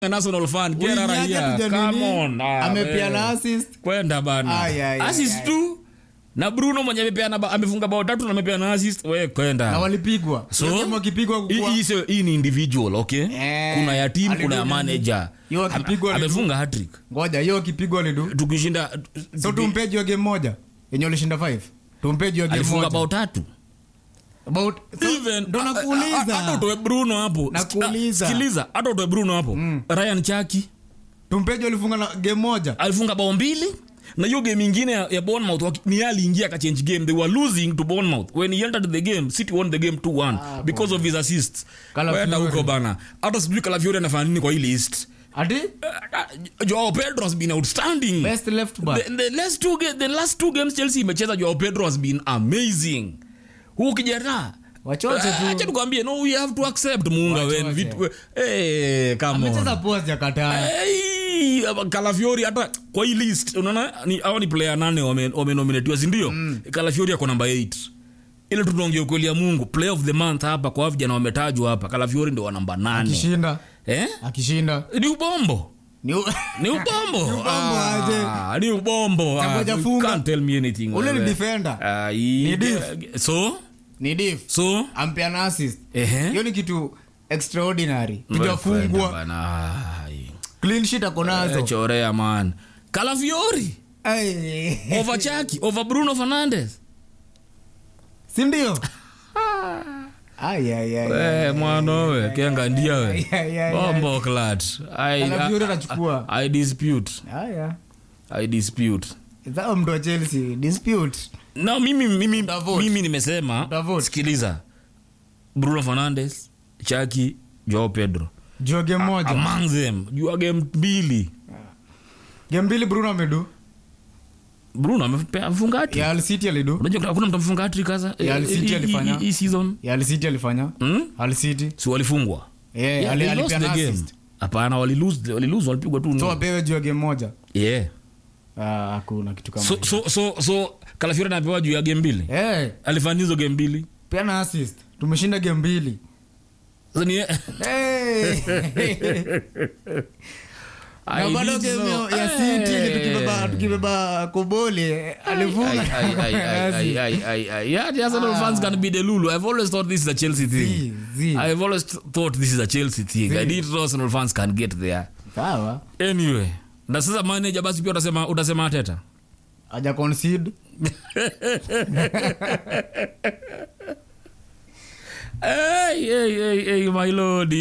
national fan get out of Uingiaje here tuja come nini? on ah, Amepeana wewe. assist. kwenda bana Ay, ay, ay, assist ay. tu na bruno mwenye amepeana ba- amefunga bao tatu na amepeana assist we na kwenda walipigwa So, Hiyo game wakipigwa hii- kukua- hii sio- hii ni individual okay Eh, kuna ya team kuna ya alidu- manager Hiyo akipigwa Ame- alidu- amefunga hattrick ngoja hiyo wakipigwa lidu tukishinda so tumpeji wa game moja yenye ulishinda 5 tumpeji wa game alifunga bao moja tatu about so, Even- ndo a- a- a- hata nakuuliza utoe bruno hapo Nakuuliza. sikiliza hata utoe bruno hapo ryan chaki tumpeji walifunga na game moja alifunga bao mbili na hiyo game ingine ya, ya Bournemouth waki- ni yeye aliingia akachange game they were losing to Bournemouth when he entered the game City won the game 2-1 Ah, because of his assists Calafiori. kwenda huko bana hata sijui Calafiori anafanya nini kwa hii list ati Uh, Joao Pedro has been outstanding best left back the, the last two ga- the last two games Chelsea imecheza Joao Pedro has been amazing huu kijana Wachoche tu. acha tukwambie no we have to accept muunga Wachoche. wen vitu eh come on amecheza poa ya kataa Hey, Calafiori hata kwa hii list unaona ni hawa ni player nane wame- wamenominatiwa si ndio Calafiori ako namba 8 ile tunaongea ukweli ya Mungu player of the month hapa kwa vijana wametajwa hapa Calafiori ndio wa namba 8 akishinda eh akishinda ni ubombo ni u- ni ubombo ubombo Ah, ni ubombo Ah, Tangoja you funga. can't tell me anything ule ni wewe. defender Ah, hii- Ni diff. so ni diff so ampeana assist ehe hiyo ni kitu extraordinary Kwenda tujafungwa bana. Ai. clean sheet ako Eh, nazo chorea man Calafiori Ai. over Chaki over Bruno Fernandes si ndio Ai, ai, ai, ai. Eh, mwana we kenga ndia we Ai, ai, ai, bombo clat I, Calafiori I, atachukua. I dispute Haya. I dispute Zao mtu wa chelsea dispute no mimi mimi Utavote. mimi nimesema Utavote. sikiliza Bruno Fernandes Chaki Joao Pedro jua game moja among them jua game mbili game mbili bruno amedu Bruno amepe- amefunga hattrick ya Al City alidu unajua hakuna mtu amefunga hattrick sasa Ya Al City Hii- hii- alifanya. hii season ya Al City alifanya hmm? Al City si walifungwa Eh, Yeah, ali- they lost alipeana the game. assist. hapana walilose walilose walipigwa tu so nne. apewe juu ya game moja yeah Ah, hakuna kitu kama so hiyo. so so so Calafiori anapewa juu ya game mbili Eh, alifanya hizo game mbili peana assist tumeshinda game mbili Sasa ni- Eh. na I bado did game so. ya City Eh. ile tukibeba tukibeba kobole Ai, alifunga ai, ai, ai, ai, ai, ai, ai. Yeah, the Arsenal fans can be the Lulu. I've always thought this is a Chelsea thing. Zi, zi. I've always thought this is a Chelsea thing. I didn't know Arsenal fans can get there. sawa Anyway, na sasa manager basi pia utasema utasema Arteta. aja concede Hey, hey, hey, hey, my lord.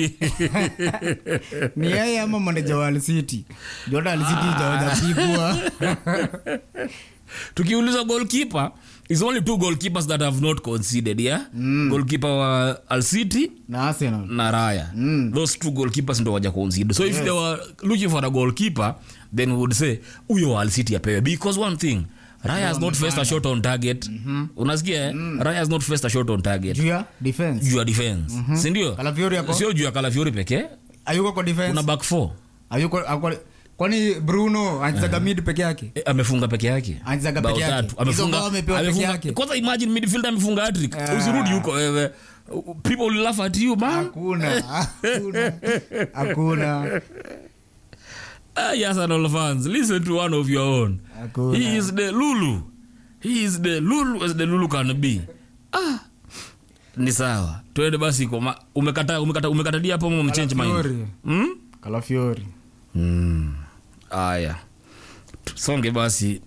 ni yeye ama manager wa Al City jota Al City hajapigwa tukiuliza goalkeeper is only two goalkeepers that have not conceded yeah goalkeeper wa Al City na Arsenal na Raya those two goalkeepers ndo waja concede so if they were looking for a goalkeeper then we would say huyo wa Al City apewe because one thing Raya has not faced a shot on target unasikia eh? Raya has not faced a shot on target juu ya defense juu ya defense si ndio Calafiori ako sio juu ya Calafiori pekee ayuko kwa defense kuna back four ayuko ako kwani Bruno anachezaga mid peke yake Eh, amefunga peke yake Anachezaga Bao peke yake. tatu. Amefunga- Hizo bao amepewa peke amefunga- yake. kwanza imagine midfielder amefunga hattrick usirudi huko wewe people will laugh at you man hakuna hakuna hakuna Ah, yes, Arsenal fans, listen to one of your own. Hakuna. He is the Lulu. He is the Lulu as the Lulu can be. Ah. Ni sawa. Twende basi kwa ma- umekata umekata umekatadia hapo mmo mchange mind. Calafiori. Hmm? Calafiori Mm. Aya. Songe basi.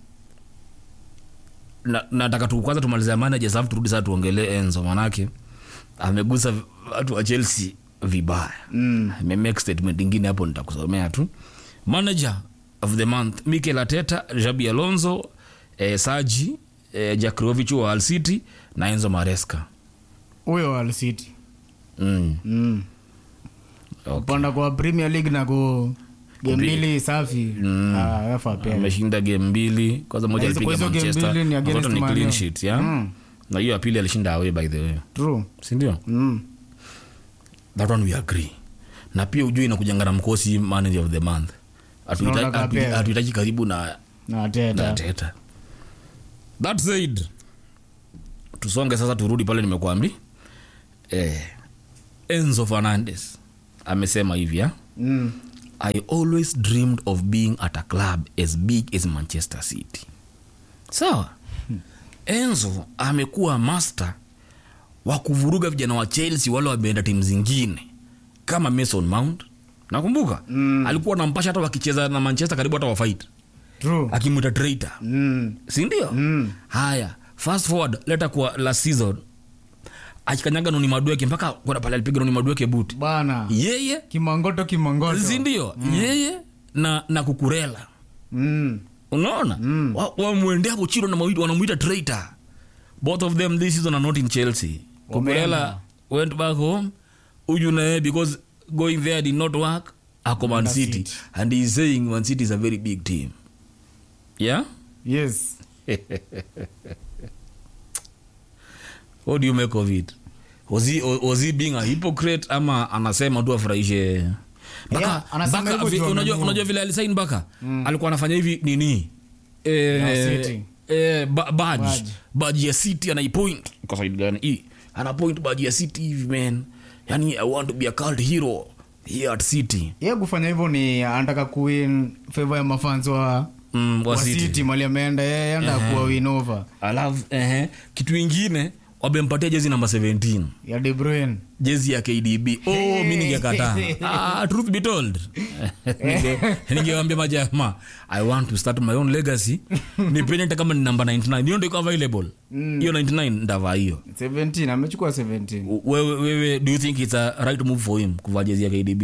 Na, nataka tu kwanza tumalize managers alafu turudi sasa tuongelee Enzo manake amegusa watu wa Chelsea vibaya. Mm. Ame make statement ingine hapo nitakusomea tu. Manager of the month Mikel Arteta, Xabi Alonso, eh, Saji, eh, Jakrovic wa Al City na Enzo Maresca. huyo wa Al City Mm. mm. Okay. kupanda kwa Premier League na ku game mbili safi ah yafa apewe ameshinda game mbili kwanza moja Na hizo- alipiga kwa hizo game manchester mbili ni against Zote ni Man clean U. sheet ya Mm. na hiyo ya pili alishinda away by the way true sindio mm. that one we agree na pia ujui inakujanga na mkosi manager of the month Hatuhita- Tunataka hatu- apewe. hatuhitaji karibu na na na Arteta teta that said tusonge sasa turudi pale nimekuambi eh, enzo fernandes amesema hivi ya mm. i always dreamed of being at a club as big as manchester city sawa enzo amekuwa master wa kuvuruga vijana wa chelsea wale wameenda timu zingine kama mason mount nakumbuka mm. alikuwa nampasha hata wakicheza na manchester karibu hata wafight true akimwita traitor mm. sindio Mm. haya fast forward leta kwa last season akikanyaga noni madweke mpaka kwenda pale alipiga noni madweke buti bana yeye kimangoto kimangoto sindio yeye na na kukurela mm. unaona mm. wamwendea hapo chini wanamwita- wanamwita traitor both of them this season are not in chelsea kukurela Wameenda. went back home uju naye because going there did not work ako man Man city City. and he is saying man city is a very big team yeah yes what do you make of it was he, was he being a hypocrite ama anasema tu afurahishe Baka- Yeah, anasema Baka hivyo vi- juu unajua amenunua. unajua vile alisain baka alikuwa anafanya hivi nini eh, Ya City. eh, ba- badge Badge. badge ya city anaipoint kwa side gani hii anapoint badge ya city hivi man yani i want to be a cult hero here at city ye kufanya hivyo ni anataka kuwin favor ya mafans wa, mm, wa wa city. city mali ameenda yeye anataka kuwa win over alafu ehe, kitu ingine wamempatia jezi namba 17 ya De Bruyne jezi ya kdb oh, mi ningekataa ah, truth be told Ninge- ningewambia majama i want to start my own legacy nipeni hata kama ni namba 99 hiyo ndo iko available hiyo 99 ndavaa hiyo 17 amechukua 17 wewe, wewe do you think it's a right move for him kuvaa jezi ya kdb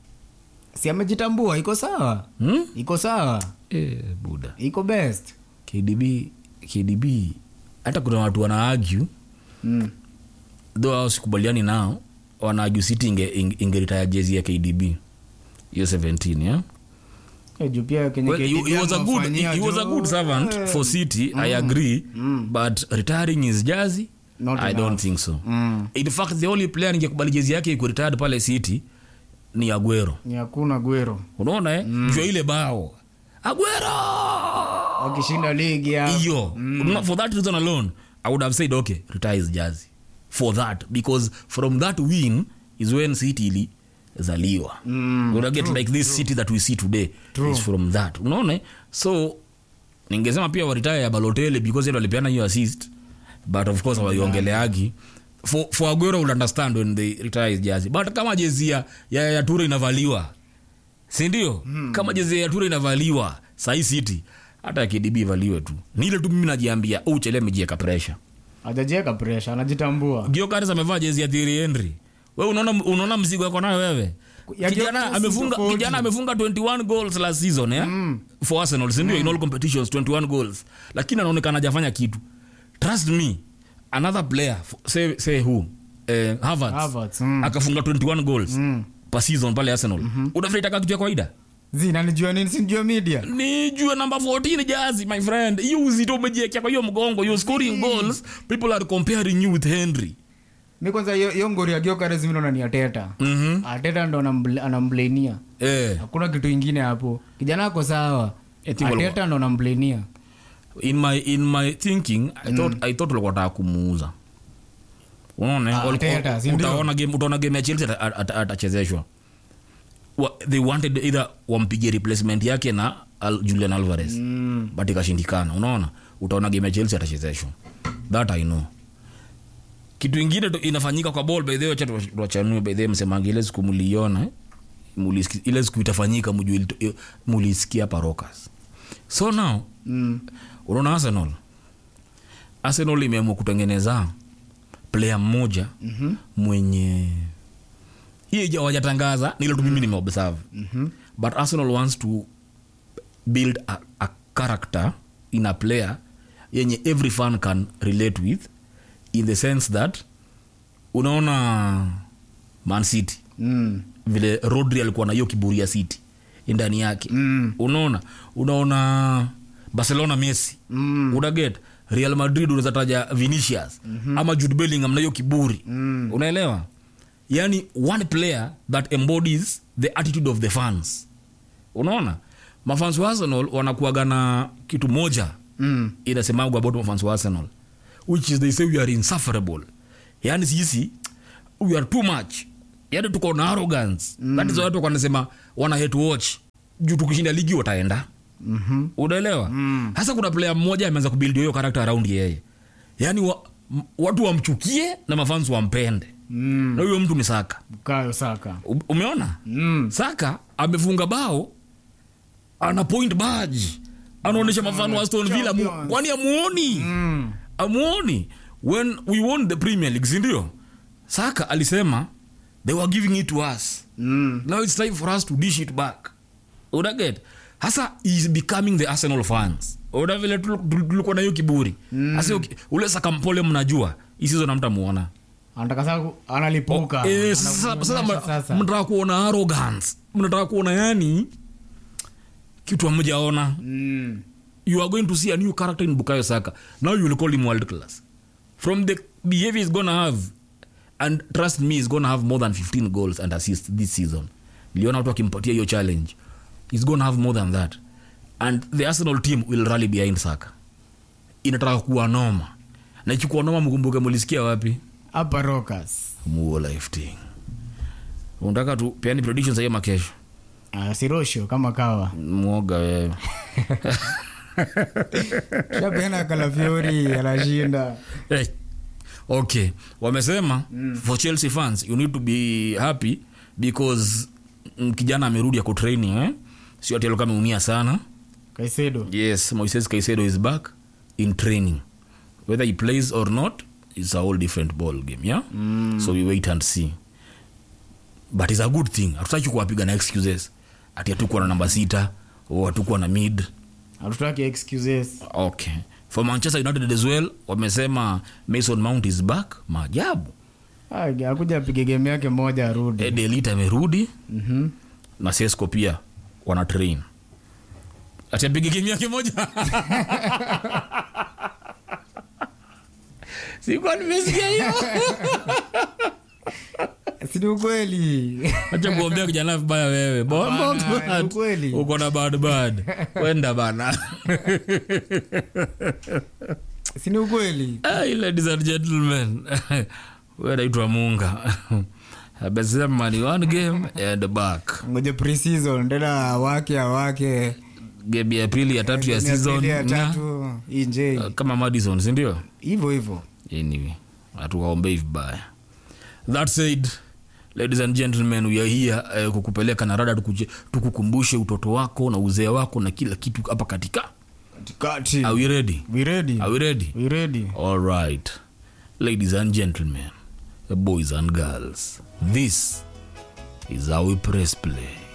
si amejitambua iko sawa hmm? iko sawa eh, buda iko best kdb kdb hata kuna watu wana argue mm. though hao sikubaliani nao wana argue city inge, inge, ingeritaya jezi ya kdb hiyo 17 yeah? Eh, juu pia kenye well, he, KDB he was a good amewafanyia he was a juu, good servant eh, for city i agree but retiring his jersey Not i enough. don't think so Mm. in fact the only player ningekubali jezi yake iko retired pale city ni aguero ni hakuna gwero unaona eh mm. ile bao aguero wakishinda ligi ya hiyo Unaona, for that reason alone i would have said okay retire his jersey for that because from that win is when city ilizaliwa Mm, Una get like this city that we see today True. is from that unaona eh? so ningesema pia waritaya ya balotele because yeye ndo alipeana hiyo assist but of course hawaiongeleagi for, for aguero will understand when they retire his jersey but kama jezi ya, ya, ya tura inavaliwa sindio mm. kama jezi ya tura inavaliwa sahii city hata ya kdb ivaliwe tu ni ile tu mimi najiambia "Oh, uchele amejieka pressure hajajieka presha anajitambua giokaris amevaa jezi ya Thierry Henry we unaona unaona mzigo yako nayo wewe Ya kijana Gyökeres amefunga tofauti. kijana amefunga 21 goals last season yeah? for arsenal sindio in all competitions 21 goals lakini anaonekana hajafanya kitu trust me another player f- say, say who eh, Havertz, Havertz, mm. akafunga 21 goals Mm. per season pale arsenal mm-hmm. unafaitaka kitu ya kawaida zinanijua nini sinijua media nijue namba 14 jazi my friend hiyo uzito umejiekea kwa hiyo mgongo you're scoring goals people are comparing you with henry mi kwanza hiyo- hiyo ngori ya giokares mi naona ni ateta mm-hmm. ateta ndo anambl- anamblenia eh. hakuna kitu ingine hapo kijana ako sawa I think walikuwa- ateta ndo anamblenia in my in my thinking i thought i thought walikuwa wanataka kumuuza unaona Ah, walikuwa- Arteta, si ndio? utaona game utaona game ya Chelsea ata- ata- atachezeshwa Wa- they wanted either wampige replacement yake na Al, Julian Alvarez mm. but ikashindikana unaona utaona game ya Chelsea atachezeshwa that i know kitu ingine tu- inafanyika kwa ball by the way acha tu- tuwachanue by the way msemangi ile siku mliiona eh? Mulisikia- ile siku itafanyika mjue ilito- mulisikia parokas so now Mm. unaona arsenal arsenal imeamua kutengeneza player mmoja Mhm. mwenye hiyo ija- hawajatangaza nile tu mimi nimeobserve Mhm. but arsenal wants to build a, a character in a player yenye every fan can relate with in the sense that unaona man city Mm. vile rodri alikuwa na hiyo kiburi ya city ndani yake Mm. unaona unaona barcelona messi Mm. unaget real madrid unaweza taja vinicius mm-hmm. ama jude bellingham na hiyo kiburi Mm. unaelewa yani one player that embodies the attitude of the fans unaona mafans wa arsenal wanakuaga na kitu moja Mm. inasemagwa about mafans wa arsenal which is they say we are insufferable yani sisi we are too much yani tuko na arrogance mm. that is why watu wanasema wana hate watch juu tukishinda ligi wataenda Mhm. unaelewa hasa kuna player mmoja ameanza kubuild hiyo character around yeye yani wa, m- watu wamchukie na mafans wampende Mm. na huyo mtu ni saka Bukayo Saka. U- umeona Mm. saka amefunga bao ana point badge anaonyesha mafano wa Aston Villa mu- Champions. kwani amuoni Mm. amuoni when we won the premier league sindio saka alisema they were giving it to us Mm. now it's time for us to dish it back unaget hasa is becoming the arsenal fans una vile tul- tul- tulikuwa na hiyo kiburi hasa mm. ule saka mpole mnajua hii season hamtamuona Anataka sasa ku- analipuka. Eh, sasa sasa Anakuonyesha ma- sasa. mnataka kuona arrogance mnataka kuona yani kitu amjaona Mm. you are going to see a new character in bukayo saka now you will call him world class from the behavior he's gonna have and trust me he's gonna have more than 15 goals and assists this season niliona watu akimpatia hiyo challenge he's gonna have more than that and the arsenal team will rally behind saka inataka kuwa noma na ikikuwa noma mkumbuke mulisikia wapi Hapa Rockers. muo life thing unataka tu peani predictions ya hiyo makesho Ah, Sirosho kama kawa. mwoga wewe Shapeana Kalafiori anashinda. hey. okay wamesema mm. for chelsea fans you need to be happy because mm, kijana amerudi ako training eh? sio ati alikuwa ameumia sana Kaisedo. yes moises kaisedo is back in training whether he plays or not is a whole different ball game yeah mm. so we wait and see but is a good thing hatutaki kuwapiga na excuses ati hatukuwa na namba sita o hatukuwa na mid Hatutaki excuses. okay for manchester united as well wamesema mason mount is back maajabu Ah, akuja apige game yake moja arudi. edelit amerudi Mhm. na sesco pia wana train atapiga game yake moja sikuwa nimesikia hiyo Si ni ukweli. acha kuombea kijana vibaya wewe Bombo, Hapana, bad. ni ukweli. uko na bad bad kwenda bana Si ni ukweli. Hey, ladies and gentlemen we naitwa munga amesema ni one game and back Ngoja pre-season tena wake awake. game ya pili ya tatu ya Game ya season pili ya na- tatu. Inje. uh, kama madison sindio Hivyo hivyo. anyway hatuwaombei vibaya that said ladies and gentlemen we are here uh, kukupeleka na rada tukuje- tukukumbushe utoto wako na uzee wako na kila kitu hapa katika Katikati. are we ready We ready? are we ready We ready? all right ladies and gentlemen boys and girls this is how we press play